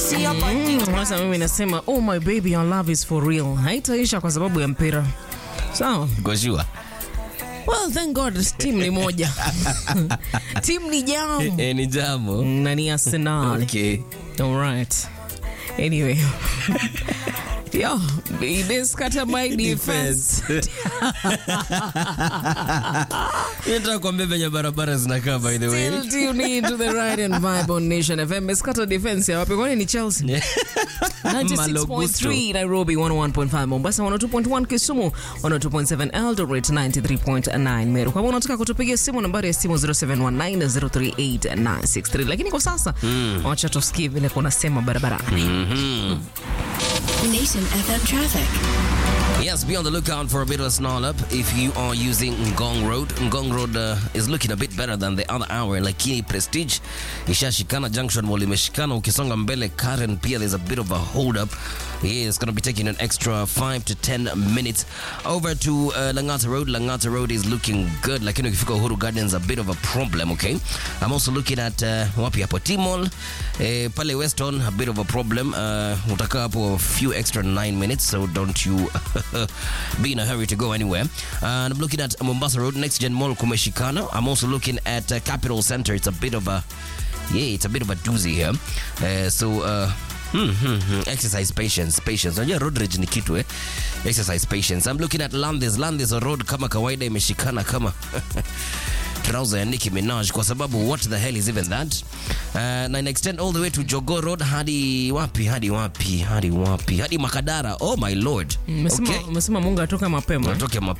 Sasa mimi nasema oh my baby your love is for real, haitaisha kwa sababu ya mpira. Sawa. Goshua. Well, thank God team ni moja. team ni jam Eh, ni jambo. na ni Arsenal. Okay. All right. Anyway. Yo, this kata my defense. Nataka kuambia venye barabara zinakaa by the way. Still tune in to the right and vibe on Nation FM.Eskata defense ya wapi? Kwani ni Chelsea? 96.3 Nairobi, 101.5 Mombasa, 102.1 Kisumu, 102.7 Eldoret, 93.9 Meru. Kwa hivyo unataka kutupigia simu, nambari ya simu 0719038963. Lakini kwa sasa wacha tusikie vile kunasema barabarani. Nation FM traffic. Yes, be on the lookout for a bit of a snarl up if you are using Ngong Road. Ngong Road uh, is looking a bit better than the other hour, lakini Prestige ishashikana, Junction Mall imeshikana. Ukisonga mbele Karen pia there's a bit of a hold up. Yeah, it's going to be taking an extra 5 to 10 minutes over to uh, Langata Road. Langata Road is looking good, lakini ukifika Uhuru Gardens a bit of a problem, okay? I'm also looking at uh, wapi hapo T-Mall eh, pale Weston a bit of a problem. Uh, utakaa hapo a few extra 9 minutes, so don't you be in a hurry to go anywhere. And I'm looking at Mombasa Road, Next Gen Mall kumeshikana. I'm also looking at uh, Capital Center. It's a bit of a yeah, it's a bit of a doozy here. Uh, so uh, Hmm, hmm, hmm. Exercise patience, patience. Unajua road rage ni kitu eh. Exercise patience. I'm looking at Landis. Landis road kama kawaida imeshikana kama trouser ya Nicki Minaj kwa sababu what the hell is even that? Uh, na ina extend all the way to Jogo Road hadi wapi hadi wapi hadi wapi hadi Makadara. Oh my lord. Umesema Okay. umesema Mungu atoka mapema. Natoke